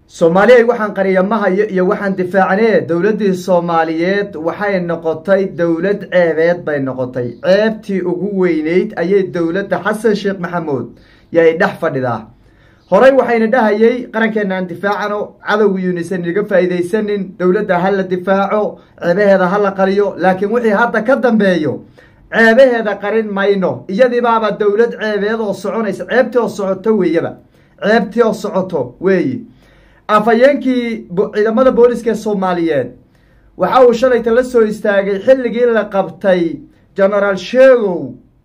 soomaaliyay waxaan qariyamahayo iyo waxaan difaacnee dowladdii soomaaliyeed waxay noqotay dowlad ceebeed bay noqotay ceebtii ugu weyneyd ayay dowladda xasan sheekh maxamuud yay dhex fadhidaa horey waxayna dhahayay qarankeenna aan difaacano cadowgiyuunisan inaga faa'iidaysanin dowladda ha la difaaco ceebaheeda ha la qariyo laakiin wixii hadda ka dambeeyo ceebaheeda qarin mayno iyadiibaaba dowlad ceebeed oo soconaysa ceebtii oo socoto weeyaba ceebtii oo socoto weeye afhayeenkii ciidamada booliska ee soomaaliyeed waxa uu shalayta la soo istaagay xilligii la qabtay genaraal sheegow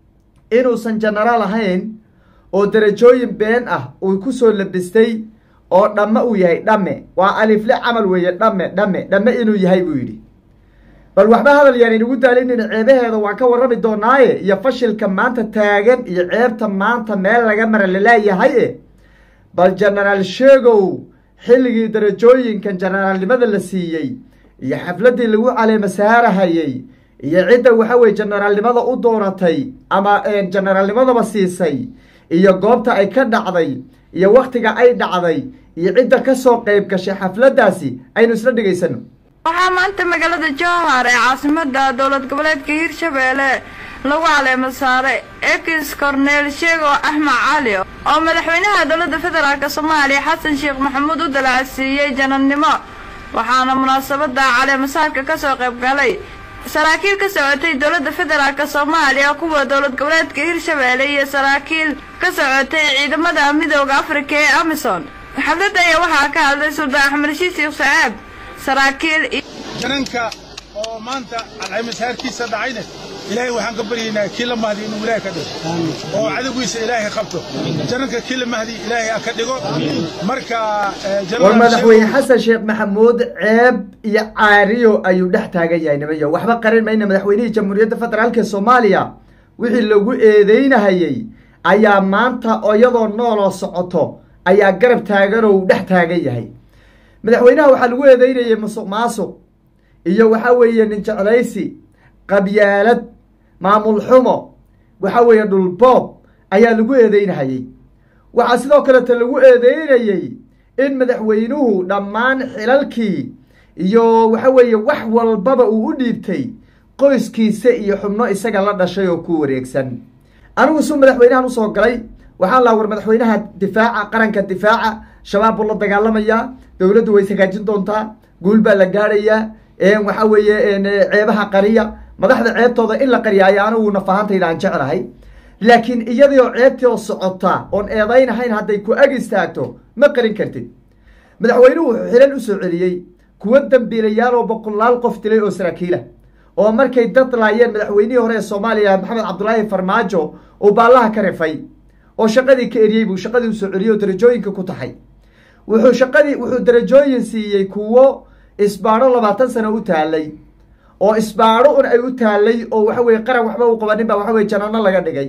inuusan genaraal ahayn oo darajooyin been ah uu ku soo labistay oo dhamme uu yahay dhamme waa alifle camal weeye dhamme dhamme dhamme inuu yahay buu yidhi bal waxba hadal yaan inugu daalinin ceebaheeda waan ka warrami doonaaye iyo fashilka maanta taagan iyo ceebta maanta meel laga mara laleeyahay e bal genaraal sheegow xilligii darajooyinkan generaalnimada la siiyey iyo xafladdii lagu caleema saarahayey iyo cidda waxa weye generaalnimada u dooratay ama generaalnimadaba siisay iyo goobta ay ka dhacday iyo wakhtiga ay dhacday iyo cidda ka soo qayb gashay xafladdaasi aynu isla dhegaysano waxaa maanta magaalada jowhar ee caasimada dowlad goboleedka hirshabeelle lagu caleemo saaray ekis korneel sheego axmed cali oo madaxweynaha dowladda federaalk soomaaliya xasan sheekh maxamuud u dalacsiiyey janannimo waxaana munaasabada caleemasaarka kasoo qayb galay saraakiil ka socotay dowladda federaalk soomaaliya kuwa dowlad goboleedka hirshabeelle iyo saraakiil ka socotay ciidamada midooda afrika ee amison xafladda ayaa waxaa ka hadlay suldaan axmed rashiid sheekh sacaab saraakiil jananka oo maanta alcaymasaarkiisa dhacayna ilaahay waxaan ka baryaynaa kii la mahdi inuu ilaahay ka dhigo oo cadowgiisa ilaahay qabto jananka kii la mahdi ilaahay ka dhigo marka war madaxweyne xasan sheekh maxamuud ceeb iyo caariyo ayuu dhex taagan yahay nimayo waxba qarin mayna madaxweynihii jamhuuriyadda federaalk ee soomaaliya wixii lagu eedeynahayey ayaa maanta oo iyadoo nooloo socoto ayaa garab taagan oo uu dhex taagan yahay madaxweynaha waxaa lagu eedeynayay musuq maasuq iyo waxa weeye nin jeclaysi qabyaalad maamul xumo waxa weeye dhulboob ayaa lagu eedeynahayey waxaa sidoo kaleta lagu eedeynayey in madaxweynuhu dhammaan xilalkii iyo waxa weeye wax walbaba uu u dhiibtay qoyskiisa iyo xubno isaga la dhashay oo ku wareegsan anigu suu madaxweynahan usoo galay waxaan laa war madaxweynaha difaaca qaranka difaaca shabaab buu la dagaalamayaa dowladdu way hagaajin doontaa guul baa la gaadhayaa waxa weeye ceebaha qariya madaxda ceebtooda in la qariyaayo anigu nafahantayda aan jeclahay laakiin iyadii oo ceebtii oo socota oon eedaynahayn hadday ku ag istaagto ma qarin kartid madaxweynuhu wuxuu xilal usoo celiyey kuwo dambiilayaal oo boqolaal qof dilay oo saraakiila oo markay dad laayeen madaxweynihii hore ee soomaaliya maxamed cabdulaahi farmaajo uu baallaha ka rifay oo shaqadii ka eriyey buu shaqadii usoo celiyey oo darajooyinka ku taxay wuxuu shaqadii wuxuu darajooyin siiyey kuwo isbaadho labaatan sano u taalay oo isbaadho un ay u taalay oo waxa weye qaran waxba u qabanin baa waxa weye janano laga dhigay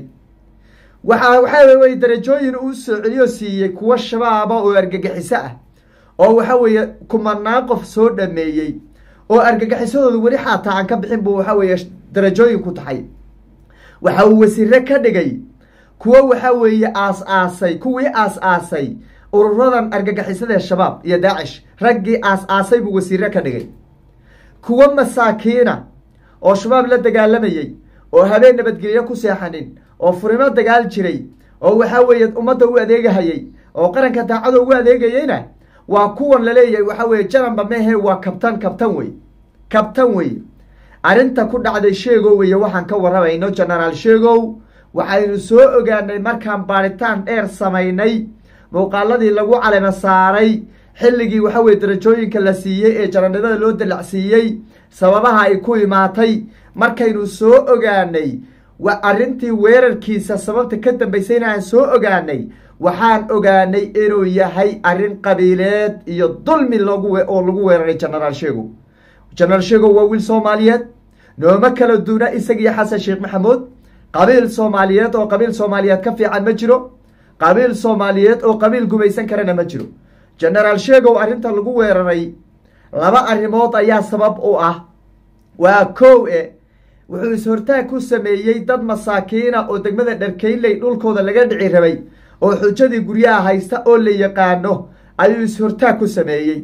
waxa waxa weye darajooyin uu soo celiyo siiyey kuwo shabaaba oo argagixiso ah oo waxa weeye kumanaa qof soo dhameeyey oo argagixisadooda weli xaataa aan ka bixin buu waxa weeye darajooyin ku taxay waxa uu wasiire ka dhigay kuwo waxa weeye aas-aasay kuwii aas-aasay ururadan argagixisada shabaab iyo daacish raggii aas-aasay buu wasiire ka dhigay kuwo masaakiina oo shabaab la dagaalamayey oo habeen nabadgelyo ku seexanin oo furimo dagaal jiray oo waxa weeye ummadda u adeegahayey oo qaranka daacado ugu adeegayeyna waa kuwan laleeyahay waxa weeye janamba mehe waa kabtan kabtan wey kabtan wey arrinta ku dhacday sheegow weye waxaan ka warramayno genaraal sheegow waxaynu soo ogaanay markaan baaritaan dheer samaynay muuqaaladii lagu calema saaray xilligii waxa weye darajooyinka la siiyey ee jananimada loo dalacsiiyey sababaha ay ku imaatay markaynu soo ogaanay arrintii weerarkiisa sababta ka dambaysayna aan soo ogaanay waxaan ogaanay inuu yahay arrin qabiileed iyo dulmi loogu oo lagu weeraray genaraal sheegow genaraal sheegow waa wiil soomaaliyeed nooma kala duuna isagiyo xasan sheekh maxamuud qabiil soomaaliyeed oo qabiil soomaaliyeed ka fiican ma jiro qabiil soomaaliyeed oo qabiil gumaysan karana ma jiro genaraal sheegow arrinta lagu weeraray laba arrimood ayaa sabab u ah waa kow e wuxuu is-hortaag ku sameeyey dad masaakiina oo degmada dharkeynley dhulkooda laga dhici rabay oo xujadii guryaha haysta oo la yaqaano ayuu is-hortaag ku sameeyey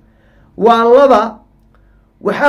waa laba waxa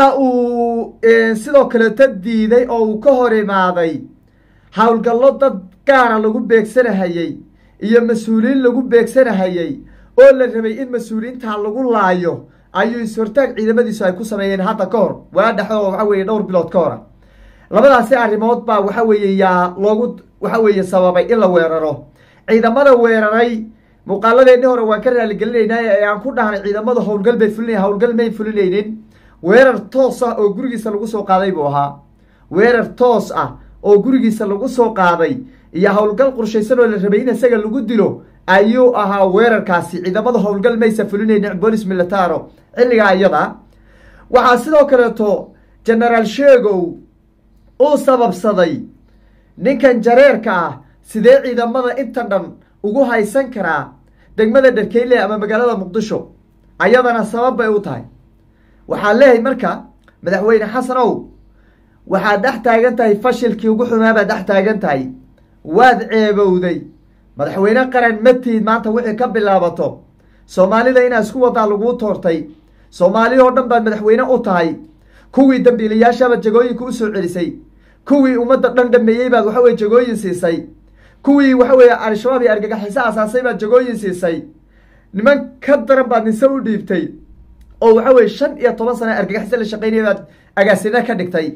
uu sidoo kaleeta diiday oo uu ka hor imaaday howlgallo dad gaara lagu beegsanahayey iyo mas-uuliyiin lagu beegsanahayey oo la rabay in mas-uuliyiintaa lagu laayo ayuu is-hortaag ciidamadiisu ay ku sameeyeen hadda ka hor waa dhexdo waxa weeye dhowr bilood ka hora labadaasi arrimood baa waxa weeye yaa loogu waxa weeye sababay in la weeraro ciidamada weeraray muuqaaladeennii hore waan ka raaligelinaynaa ee aan ku dhahnay ciidamadu howlgal bay fulinaya howlgal may fulinaynin weerar toos ah oo gurigiisa lagu soo qaaday buu ahaa weerar toos ah oo gurigiisa lagu soo qaaday iyo howlgal qorshaysan oo la rabay in isaga lagu dilo ayuu ahaa weerarkaasi ciidamada howlgal maysa fulinaynin bolis militaro xilligaa iyada waxaa sidoo kaleeto genaraal sheegow uu sababsaday ninkan jareerka ah sidee ciidamada inta dhan ugu haysan karaa degmada dharkeyle ama magaalada muqdisho ayadana sabab bay u tahay waxaa leeyahay marka madaxweyne xasan ow waxaad dhex taagan tahay fashilkii ugu xumaa baad dhex taagan tahay waad ceebowday madaxweyne qaran matiid maanta wixii ka bilaabato soomaalida inaa isku wadaa laguu toortay soomaali oo dhan baad madaxweyne u tahay kuwii dambiilayaashabaad jagooyinka usoo celisay kuwii ummadda dhan dhameeyey baad waxa weye jagooyin siisay kuwii waxa weeye al-shabaab iyo argagaxiso asaasay baad jagooyin siisay niman ka daran baad nise u dhiibtay oo waxa weye shan iyo toban sana argagaxiso la shaqeynaya baad agaasina ka dhigtay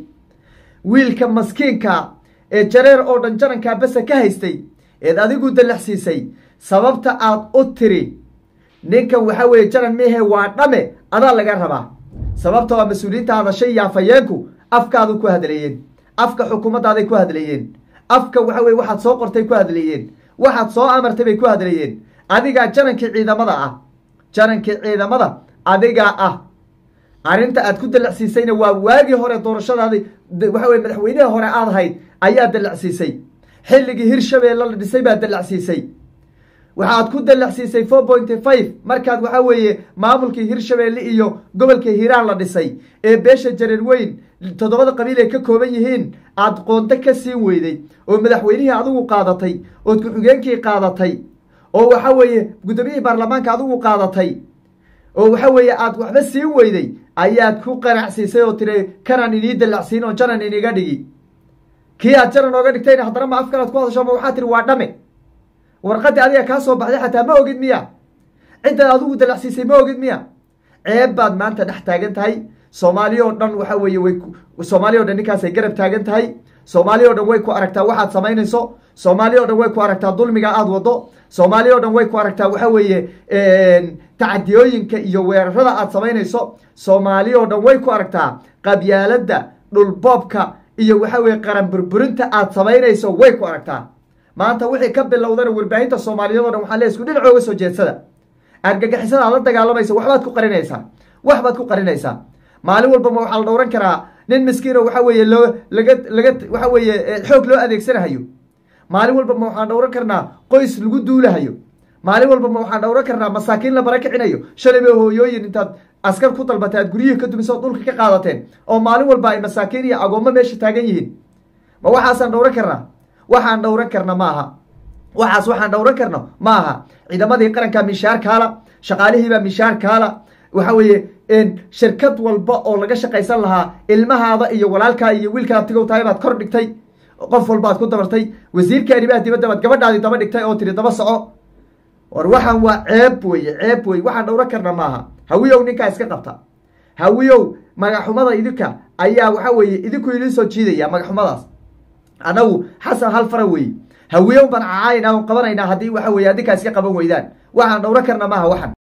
wiilka maskiinka ee jareer oo dhan jarankaa basa ka haystay eed adigu dalaxsiisay sababta aad u tiri ninkan waxa weeye jaran mihe waa dhame adaa laga rabaa sababta waa mas-uuliyiinta hadashay iyo afhayeenku afkaadu ku hadlayeen afka xukuumaddaaday ku hadlayeen afka waxa weye waxaad soo qortay ku hadlayeen waxaad soo amartay bay ku hadlayeen adigaa jarankii ciidamada ah jarankii ciidamada adigaa ah arrinta aad ku dalacsiisayna waa waagii hore doorashadaadi waxa weye madaxweynihii hore aad ahayd ayaa dalacsiisay xilligii hirshabeelle la dhisay baa dalacsiisay waxaad ku dalacsiisay four pointy five markaad waxa weeye maamulkii hirshabeelle iyo gobolka hiiraan la dhisay ee beesha jareer weyn toddobada qabiil ay ka kooban yihiin aad qoonto ka siin weyday oo madaxweynihii adigu qaadatay ood ku-xigeenkii qaadatay oo waxa weeye guddoomiyihii baarlamaanka adigu qaadatay oo waxa weeye aad waxba siin weyday ayaad ku qanacsiisay oo tiri kanaan inii dalacsiin oo janan iniga dhigi kii aad janan ooga dhigtayna haddana ma afkalaad ku hadasho ma waxaa tiri waa dhame warqadii adiga kaa soo baxday xataa ma ogid miya ciddaad adigu dalacsiisay ma ogid miya ceeb baad maanta dhex taagan tahay soomaaliya oo dhan waxa weeye way soomaaliya o dhan ninkaasay garab taagan tahay soomaaliya o dhan way ku aragtaa waxaad samaynayso soomaaliya o dhan way ku aragtaa dulmiga aada wado soomaaliya o dhan way ku aragtaa waxa weeye tacadiyooyinka iyo weerarada aad samaynayso soomaaliya o dhan way ku aragtaa qabyaaladda dhulboobka iyo waxa weye qaran burburinta aad samaynayso way ku aragtaa maanta wixii ka bilowdana warbaahinta soomaaliyeed o dhan waxaa le isku dhinac ooga soo jeedsada argagixisada aad la dagaalamaysa waxbaad ku qarinaysaa waxbaad ku qarinaysaa maalin walba ma waxaa la dhowran karaa nin miskiino waxa weeye loo laga laga waxa weeye xoog loo adeegsanahayo maalin walba ma waxaan dhowran karnaa qoys lagu duulahayo maalin walba ma waxaan dhowran karnaa masaakiin la barakicinayo shalay ba hooyooyin intaad askar ku dalbatay aad guryihii ka dumisoo dhulka ka qaadateen oo maalin walba ay masaakiin iyo agoommo meesha taagan yihiin ma waxaasaan dhowran karnaa waxaan dhowran karna ma aha waxaas waxaan dhowran karno ma aha ciidamadii qaranka mishaar kaala shaqaalihiibaa mishaar kaala waxa weeye shirkad walba oo laga shaqaysan lahaa ilmahaada iyo walaalkaa iyo wiilkaa tigow tahay baad kor dhigtay qof walbaad ku dabartay wasiirka arrimaha dibadda baad gabadhaadii daba dhigtay oo tiri daba soco war waxaan waa ceeb weye ceeb weye waxaan dhowran karna maaha hawiyow ninkaa iska qabta hawiyow magaxumada idinka ayaa waxa weeye idinku idin soo jiidaya magaxumadaas annagu xasan hal fara weeye hawiyow baan cacaynaa on qabanaynaa haddii waxa weye adinkaa iska qaban weydaan waxaan dhowran karna maaha waxan